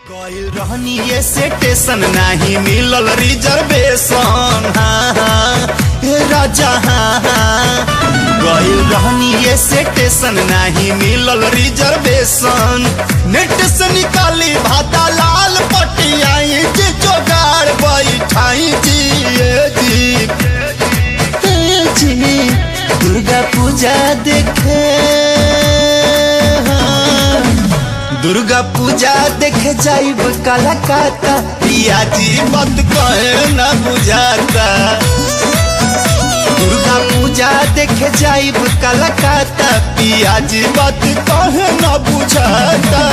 कइल रहनी ये स्टेशन नाही मिलल रिजर्वेशन हाँ हाँ हे राजा हाँ हाँ गइल रहनी ये स्टेशन नाही मिलल रिजर्वेशन नेट से निकाली भाता लाल पटियाई जी जोगाड़ बैठाई जी ए जी ए जी दुर्गा पूजा देखे हाँ। दुर्गा पूजा देखे जाइब कलकत्ता पिया जी मत कहे न बुझाता दुर्गा पूजा देखे जाइब कलकत्ता पिया जी मत कहे न बुझाता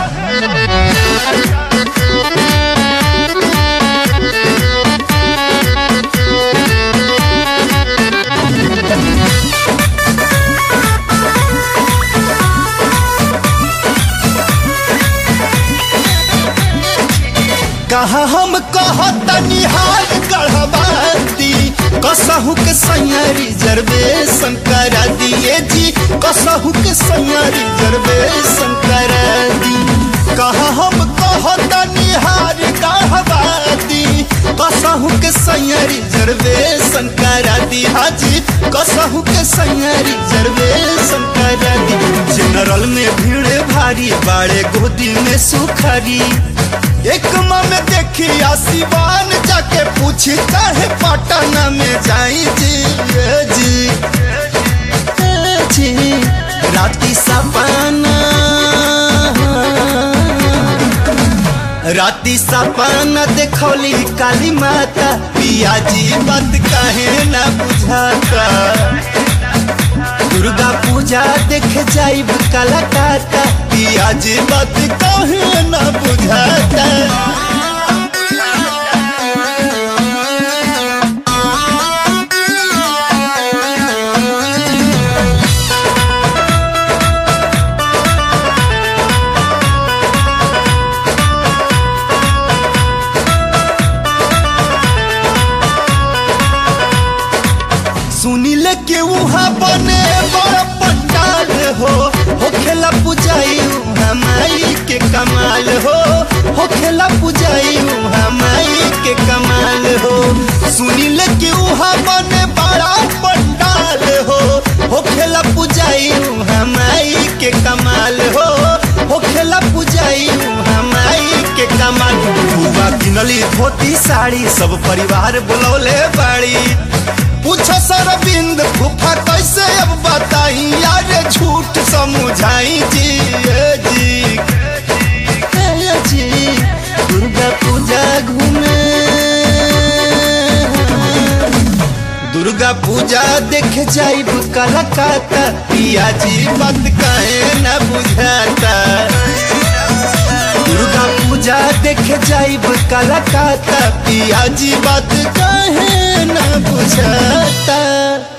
कहा हम कहतनी हाल गढ़वाती कसहू के सैया रिजर्वेशन करा दिए जी कसहू के सैया रिजर्वेशन करा दी कहा हम कहतनी हाल गढ़वाती कसहू के सैया रिजर्वेशन करा दी हाजी कसहू के सैया रिजर्वेशन करा दी जनरल में भीड़ भारी बाड़े गोदी में सुखरी एक में देखी आसिवान जाके पूछी चाहे पटना में जाई जी ए जी ए जी राती सपना राती सपना देखौली काली माता पिया जी बात कहे न बुझाता दुर्गा पूजा देखे जाइब कलकत्ता पिया जी बात कहे न बुझाता सुनील के वहाँ बने बड़ा पंडाल हो हो खेला पुजाई हमाई के कमाल हो हो खेला पुजाई हमाई के कमाल हो सुनील के वहाँ बने बड़ा पंडाल हो हो खेला पुजाई हमाई के कमाल हो हो खेला पुजाई हमाई के कमाल बुआ किनली धोती साड़ी सब परिवार बुलौले बाड़ी पूछो सरबिंद फूफा कैसे अब बताई यार झूठ समझाई जी ए जी ए जी दुर्गा पूजा घूमे दुर्गा पूजा देख जाइब कलकत्ता पिया जी बात कहे न बुझाता दुर्गा पूजा देख जाइब कलकत्ता पिया जी बात कहे न बुझाता